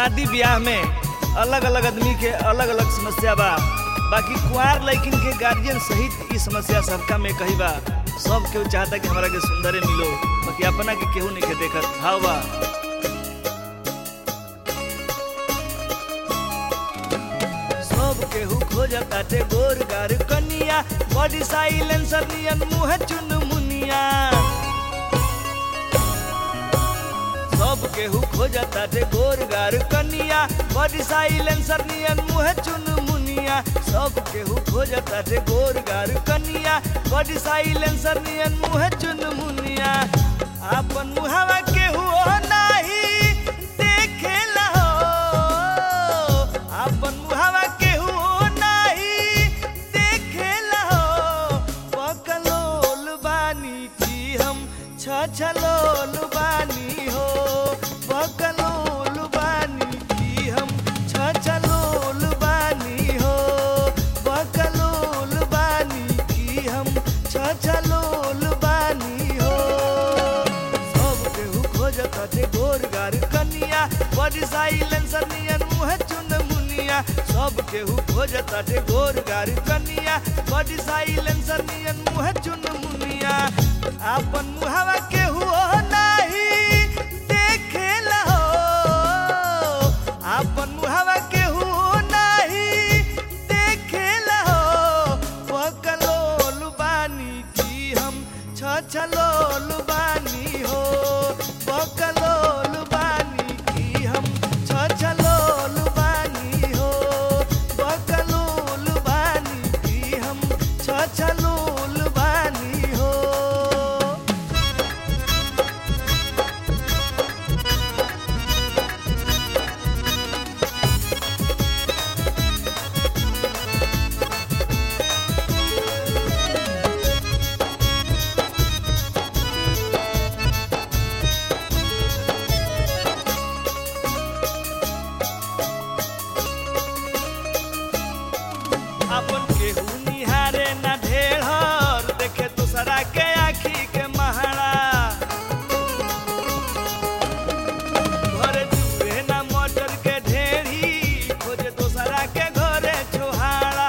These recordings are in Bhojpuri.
शादी ब्याह में अलग अलग आदमी के अलग अलग समस्या बा बाकी कुंवार लड़किन के गार्जियन सहित ई समस्या सबका में कही बा सब केहू चाहता कि हमरा के सुंदरे मिलो बाकी अपना के केहू नहीं के देखत हाव बा सब केहू खोजताटे गोर गार कनिया बॉडी साइलेंसर नियन मुँह चुन मुनिया सब केहू खोजताटे गोर गार कनिया बॉडी साइलेंसर नियन मुँह चुन मुनिया सब केहू खोजताटे गोर गार कनिया बॉडी साइलेंसर नियन मुँह चुन मुनिया आपन मुहावा केहू नाही देखेला हो आपन मुहावा केहू नाही देखेला हो पकलोल बानी की हम छछलोल बानी हो पकलोल बानी की हम छछलोल बानी हो पकलोल बानी की हम छछलोल बानी हो सब केहू खोजताटे गोर गार कनिया बड़ी साइलेंसर नियन मुँह चुन मुनिया सब केहू खोजताटे गोर गार कनिया बड़ी साइलेंसर नियन मुँह चुन मुनिया आपन मुहावा केहू ओ नाही देखेला हो आपन मुहावा केहू ओ नाही देखेला हो पकलोल बानी की हम छछलोल बानी हो पकलोल बानी की हम छछलोल बानी हो पकलोल बानी की हम छछलोल बानी हो अपन केहू निहारे ना ढेर देखे दूसरा के आखी के महारा घरे चूहे ना मटर के ढेरी खोजे दूसरा के घरे छोहारा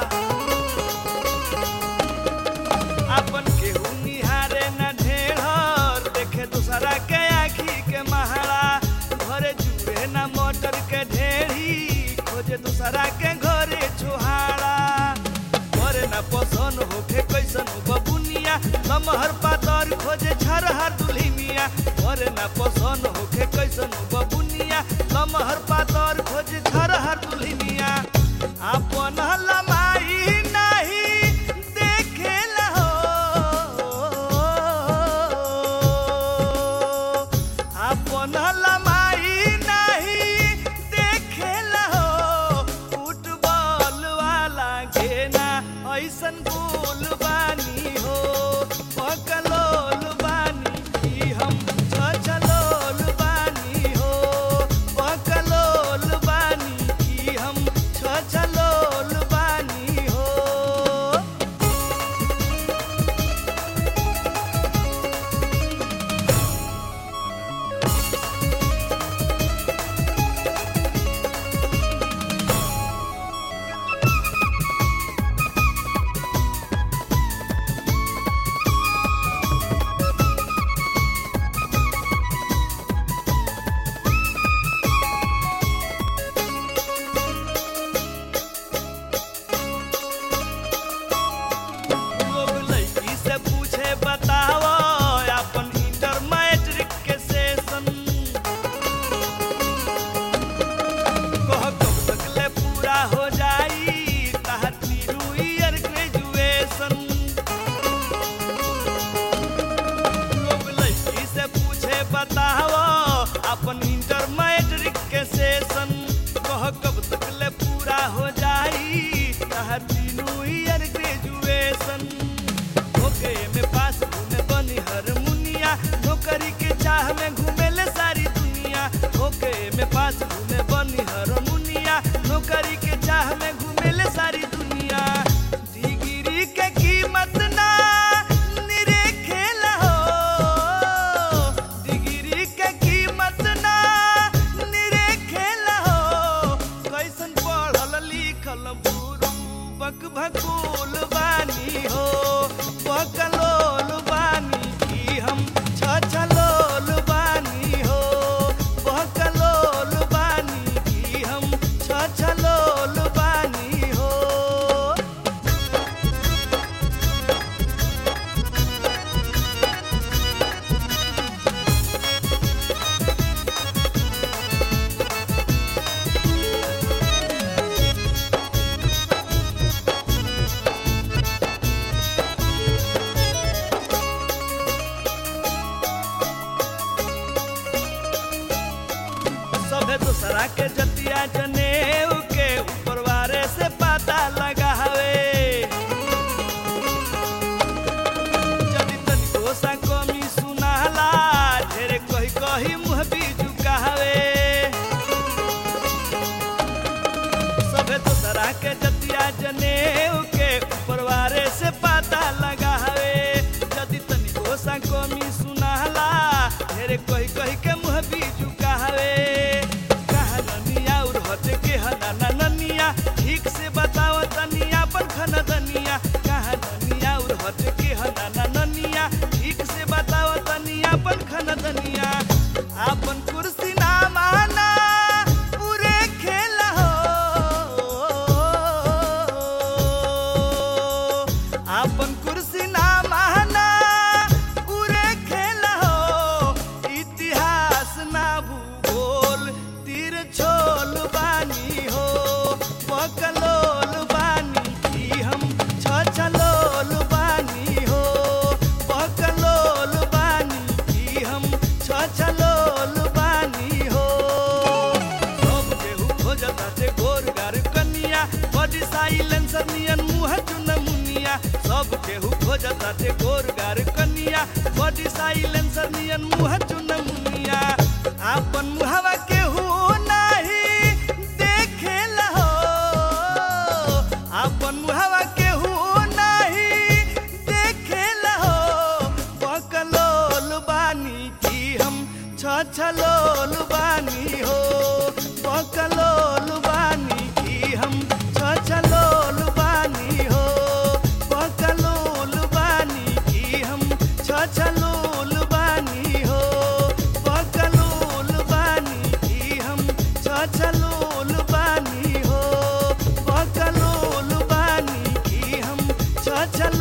अपन केहू निहारे ना ढेर देखे दूसरा के आखी के महारा घरे चूहे ना मटर के ढेरी खोजे दूसरा के घरे छोहारा घरे ना पसन होखे कैसन बबुनिया लमहर पातर खोजे झरहर दुल्ही मिया घरे ना पसन होखे कैसन बबुनिया लमहर पातर खोजे झरहर दुल्ही मिया आपन लमाई नाही देखेला हो आपन लमाई नाही देखेला हो फुटबॉल वाला घेना ऐसन गोल बानी हो पकलोल बानी की हम छछलोल बानी हो पकलोल बानी सोना के जतिया जनेऊ के परवारे से पता लगावे यदि तनिको सा कमी सुनाला ढेरे कही कही के मुँह भी झुकावे कहा ननिया और हटे के हना ना ननिया ठीक से बताओ तनिया पर खन दनिया कहा ननिया और हटे के हना ना ननिया ठीक से बताओ तनिया पर खन दनिया आपन कुर्सी ना माना पूरे खेल हो आपन कुर्सी ना माना पूरे खेल हो इतिहास ना भूगोल तीर छोल बानी हो पकलोल बानी की हम छछलोल बानी हो पकलोल बानी की हम छछलोल बानी हो सब केहू खोजता ते गोर गार कनिया बॉडी साइलेंसर नियन मुंह चुन मुनिया सब केहू खोजता ते गोर गार कनिया बॉडी साइलेंसर नियन मुंह चुन मुनिया आपन मुहवा केहू नाही देखेला हो आपन मुहवा केहू नाही देखेला हो बकलोल बानी की हम छछलोल बानी हो बकलोल बानी की हम छछलोल बानी हो बकलोल बानी की हम छछलोल बानी हो बकलोल बानी की हम छछलोल बानी हो बकलोल बानी की हम छछलोल